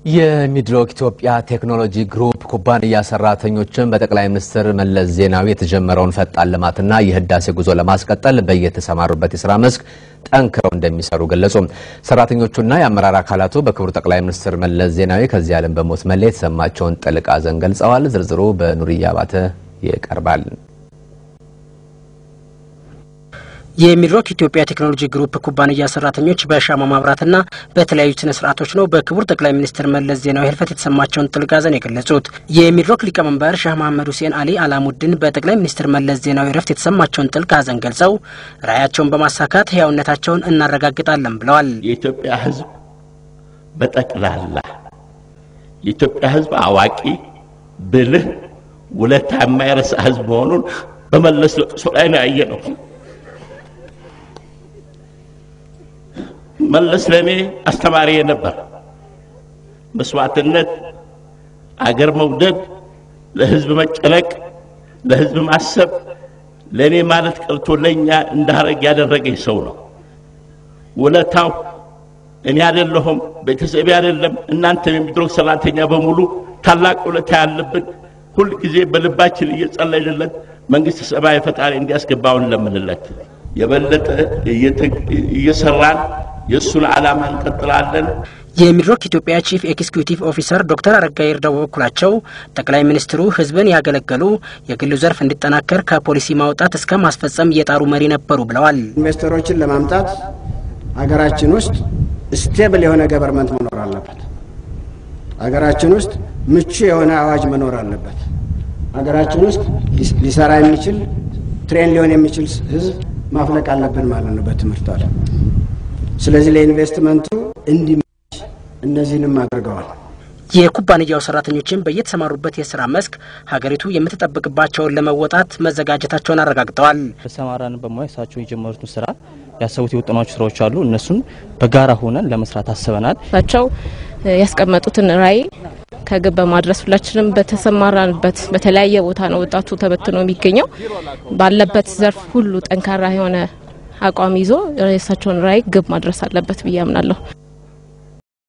የሚድሮክ ኢትዮጵያ ቴክኖሎጂ ግሩፕ ኩባንያ ሰራተኞችን በጠቅላይ ሚኒስትር መለስ ዜናዊ የተጀመረውን ፈጣን ልማትና የህዳሴ ጉዞ ለማስቀጠል በየተሰማሩበት የስራ መስክ ጠንክረው እንደሚሰሩ ገለጹ። ሰራተኞቹና የአመራር አካላቱ በክቡር ጠቅላይ ሚኒስትር መለስ ዜናዊ ከዚህ ዓለም በሞት መለየት የተሰማቸውን ጥልቅ ሐዘን ገልጸዋል። ዝርዝሩ በኑርያ አባተ ይቀርባል። የሚድሮክ ኢትዮጵያ ቴክኖሎጂ ግሩፕ ኩባንያ ሰራተኞች በሻማ ማብራትና በተለያዩ ስነ ስርዓቶች ነው በክቡር ጠቅላይ ሚኒስትር መለስ ዜናዊ ህልፈት የተሰማቸውን ጥልቅ ሐዘን የገለጹት። የሚድሮክ ሊቀመንበር ሻህ መሐመድ ሁሴን አሊ አላሙድን በጠቅላይ ሚኒስትር መለስ ዜናዊ ረፍት የተሰማቸውን ጥልቅ ሐዘን ገልጸው ራዕያቸውን በማሳካት ህያውነታቸውን እናረጋግጣለን ብለዋል። የኢትዮጵያ ህዝብ በጠቅላላ የኢትዮጵያ ህዝብ አዋቂ፣ ብልህ፣ ውለታ የማይረሳ ህዝብ መሆኑን በመለስ ለቅሶ ላይ ነው ያየ ነው። መለስ ለእኔ አስተማሪ ነበር። መስዋዕትነት፣ አገር መውደድ፣ ለህዝብ መጨነቅ፣ ለህዝብ ማሰብ ለእኔ ማለት ቀርቶ ለእኛ እንዳረግ ያደረገኝ ሰው ነው። ውለታው እኔ አይደለሁም፣ ቤተሰቤ አይደለም፣ እናንተም የሚድሮክ ሰራተኛ በሙሉ ታላቅ ውለታ ያለብን ሁል ጊዜ በልባችን እየጸለይንለት መንግስት ሰማይ ፈጣሪ እንዲያስገባውን ለምንለት የበለጠ እየሰራን የእሱን ዓላማ እንቀጥላለን። የሚድሮክ ኢትዮጵያ ቺፍ ኤክስኪዩቲቭ ኦፊሰር ዶክተር አረጋ ይርዳው በበኩላቸው ጠቅላይ ሚኒስትሩ ህዝብን ያገለገሉ የግሉ ዘርፍ እንዲጠናከር ከፖሊሲ ማውጣት እስከ ማስፈጸም እየጣሩ መሪ ነበሩ ብለዋል። ኢንቨስተሮችን ለማምጣት ሀገራችን ውስጥ ስቴብል የሆነ ገቨርንመንት መኖር አለበት። ሀገራችን ውስጥ ምቹ የሆነ አዋጅ መኖር አለበት። ሀገራችን ውስጥ ሊሰራ የሚችል ትሬን ሊሆን የሚችል ህዝብ ማፍለቅ አለብን ማለት ነው በትምህርት ዓለም። ስለዚህ ለኢንቨስትመንቱ እንዲመች እነዚህንም አድርገዋል። የኩባንያው ሰራተኞችን በየተሰማሩበት የስራ መስክ ሀገሪቱ የምትጠብቅባቸውን ለመወጣት መዘጋጀታቸውን አረጋግጠዋል። በሰማራን በሙያ እሳቸው የጀመሩትን ስራ ያሰቡት የወጠኗቸው ስራዎች አሉ። እነሱን በጋራ ሆነን ለመስራት አስበናል። እሳቸው ያስቀመጡትን ራዕይ ከግብ በማድረስ ሁላችንም በተሰማራንበት በተለያየ ቦታ ነው ወጣቱ ተበትኖ የሚገኘው። ባለበት ዘርፍ ሁሉ ጠንካራ የሆነ አቋም ይዞ የእሳቸውን ራዕይ ግብ ማድረስ አለበት ብዬ አምናለሁ።